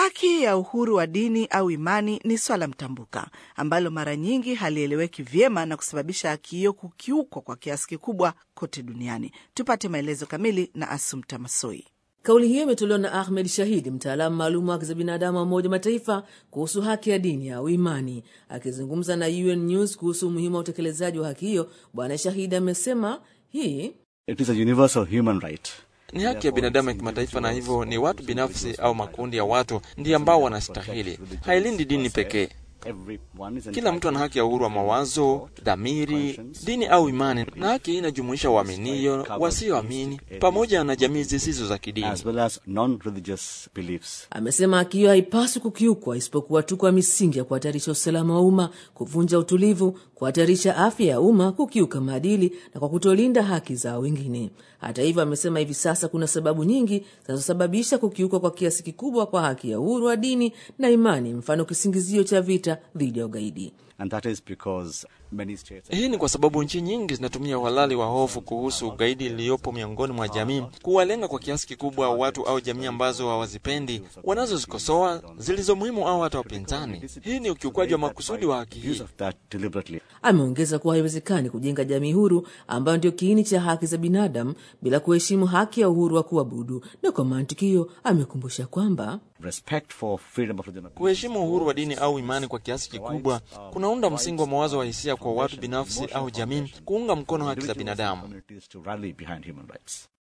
Haki ya uhuru wa dini au imani ni swala mtambuka ambalo mara nyingi halieleweki vyema na kusababisha haki hiyo kukiukwa kwa kiasi kikubwa kote duniani. Tupate maelezo kamili na Asumta Masoi. Kauli hiyo imetolewa na Ahmed Shahidi, mtaalamu maalum wa haki za binadamu wa Umoja Mataifa kuhusu haki ya dini au imani. Akizungumza na UN News kuhusu umuhimu wa utekelezaji wa haki hiyo, Bwana Shahidi amesema hii It is a universal human right. ni haki ya binadamu ya kimataifa, na hivyo ni watu binafsi au makundi ya watu ndiyo ambao wanastahili. Hailindi dini pekee. Everyone is Kila mtu ana haki ya uhuru wa mawazo, dhamiri, dini au imani, na haki hii inajumuisha waaminio, wasioamini, pamoja na jamii zisizo za kidini. as well as non-religious beliefs. Amesema haki hiyo haipaswi kukiukwa isipokuwa tu kwa misingi ya kuhatarisha usalama wa umma, kuvunja utulivu, kuhatarisha afya ya umma, kukiuka maadili na kwa kutolinda haki za wengine. Hata hivyo, amesema hivi sasa kuna sababu nyingi zinazosababisha kukiukwa kwa kiasi kikubwa kwa haki ya uhuru wa dini na imani, mfano kisingizio cha vita dhidi ya ugaidi. And that is because many states Hii ni kwa sababu nchi nyingi zinatumia uhalali wa hofu kuhusu ugaidi iliyopo miongoni mwa jamii kuwalenga kwa kiasi kikubwa watu au jamii ambazo hawazipendi, wanazozikosoa, zilizo muhimu au hata wapinzani. Hii ni ukiukwaji wa makusudi wa haki hii. use of that deliberately. Ameongeza kuwa haiwezekani kujenga jamii huru ambayo ndio kiini cha haki za binadamu bila kuheshimu haki ya uhuru wa kuabudu, na kwa mantiki hiyo amekumbusha kwamba Respect for freedom of religion. Kuheshimu uhuru wa dini au imani kwa kiasi kikubwa kunaunda msingi wa mawazo wa hisia kwa watu binafsi au jamii kuunga mkono haki za binadamu. Communities to rally behind human rights.